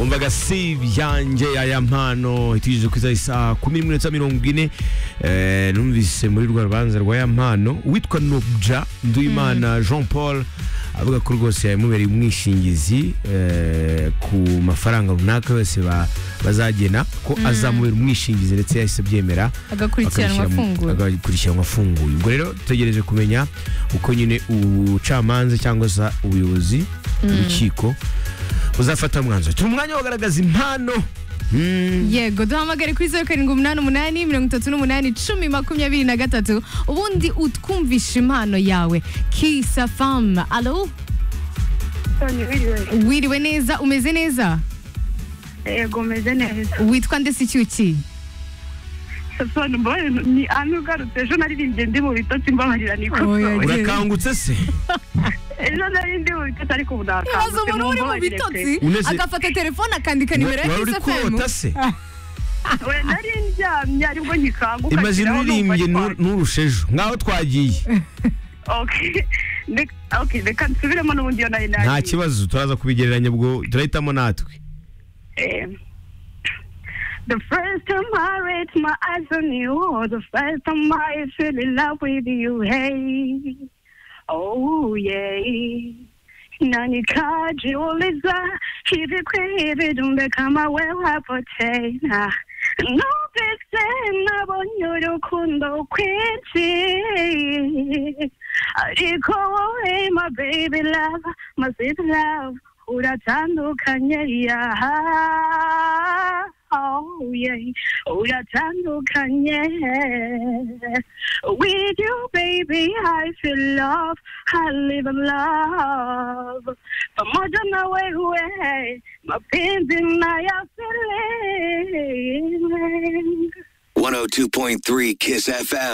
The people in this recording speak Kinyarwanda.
umvaga si ibyanjye aya mpano itugejeje ku isaha kumi n'imwe n'iminota mirongo ine Eh, numvise muri rwa rubanza rwa ya mpano uwitwa nobja nduwimana jean paul avuga ko rwose yamubereye umwishingizi eh, ku mafaranga runaka yose ba- bazagena ko azamubera umwishingizi ndetse yahise abyemera agakurikiranwa akabishyira mu- afunguye agakurikiranwa afunguye ubwo rero dutegereje kumenya uko nyine ubucamanza cyangwa se ubuyobozi urukiko buzafata umwanzuro turi umwanya wo kugaragaza impano Mm. yego duhamagare kuri zeru karindwi umunani umunani mirongo itatu n'umunani cumi makumyabiri na gatatu ubundi utwumvishe impano yawe kisa famu alo wiriwe neza umeze neza yego meze neza witwa ndetse icyuki sasoni mbaye ni anu ugarutse ejo naririmbye ndi mu bitotsi mbabarira ni Oya, ikosowe urakangutse se ejo nari ndi mu bitotsi ariko ubu ibaza nakangutse umuntu uri mu mumbabarire bitotsi pe. Uneze- agafata telefone akandika nimero ya wari uri kisa famu kota se we nari ndyamye aribwo ngikanguka imaze nshyiraho numva uririmbye twa- ntu- nturushe ejo nk'aho twagiye Okay. Ndek- okay, reka nsubiremo n'ubundi iyo nari nari nta kibazo turaza kubigereranya ubwo turahitamo natwe Um, The first time I read my eyes on you, the first time I fell in love with you, hey. Oh, yeah. nanikajiuliza hivi kwivi dumbe kama wewe hapo tena nubese nabonye urukundo kwinshi ariko wowe my baby love my sweet love uratandukanye yaha Oh, yeah. Uratandukanye. With you, baby, I feel love. I live in love. Pamoja na wewe, mapenzi nayafeel. 102.3 Kiss FM.